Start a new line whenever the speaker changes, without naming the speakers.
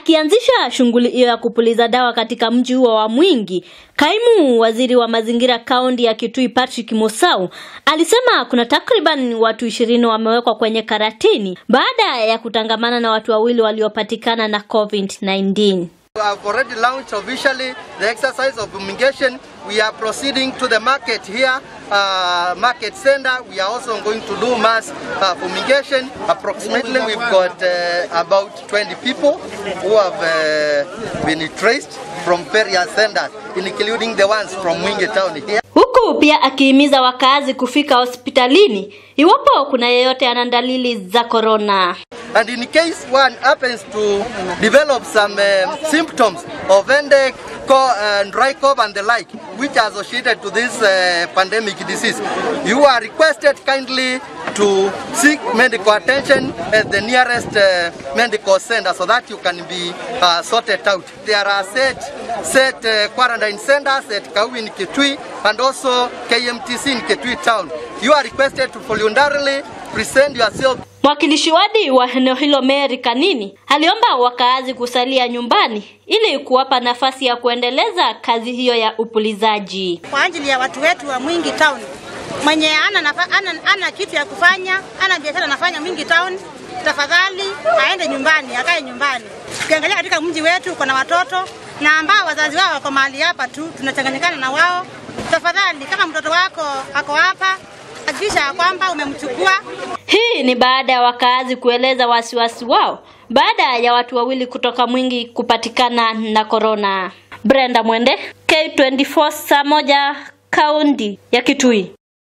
Akianzisha shughuli hiyo ya kupuliza dawa katika mji huo wa Mwingi, kaimu waziri wa mazingira kaunti ya Kitui Patrick Musau alisema kuna takriban watu ishirini wamewekwa kwenye karantini baada ya kutangamana na watu wawili waliopatikana na COVID-19.
We have already launched officially the exercise of fumigation. We are proceeding to the market here, uh, market center. We are also going to do mass uh, fumigation. Approximately, we've got uh, about 20 people who have uh, been traced from various centers, including the ones from Mwingi town here.
Huku pia akihimiza wakazi kufika hospitalini iwapo kuna yeyote ana dalili za korona.
And in case one happens to develop some um, symptoms of headache, co- and dry cough and the like, which are associated to this uh, pandemic disease, you are requested kindly to seek medical attention at the nearest uh, medical center so that you can be uh, sorted out. There are set, set uh, quarantine centers at Kau in Kitui and also KMTC in Kitui town. You are requested to voluntarily present yourself
Mwakilishi wadi wa eneo hilo Mary Kanini aliomba wakaazi kusalia nyumbani ili kuwapa nafasi ya kuendeleza kazi hiyo ya upulizaji.
kwa ajili ya watu wetu wa Mwingi Town. Mwenye ana, nafa, ana, ana kitu ya kufanya, ana biashara anafanya Mwingi Town, tafadhali aende nyumbani, akae nyumbani. Ukiangalia katika mji wetu kuna watoto na ambao wazazi wao wako mahali hapa tu, tunachanganyikana na wao. Tafadhali, kama mtoto wako ako hapa, hakikisha ya kwamba umemchukua
Hii ni baada ya wakaazi kueleza wasiwasi wao baada ya watu wawili kutoka Mwingi kupatikana na korona. Brenda Mwende, K24 saa moja, kaunti ya Kitui.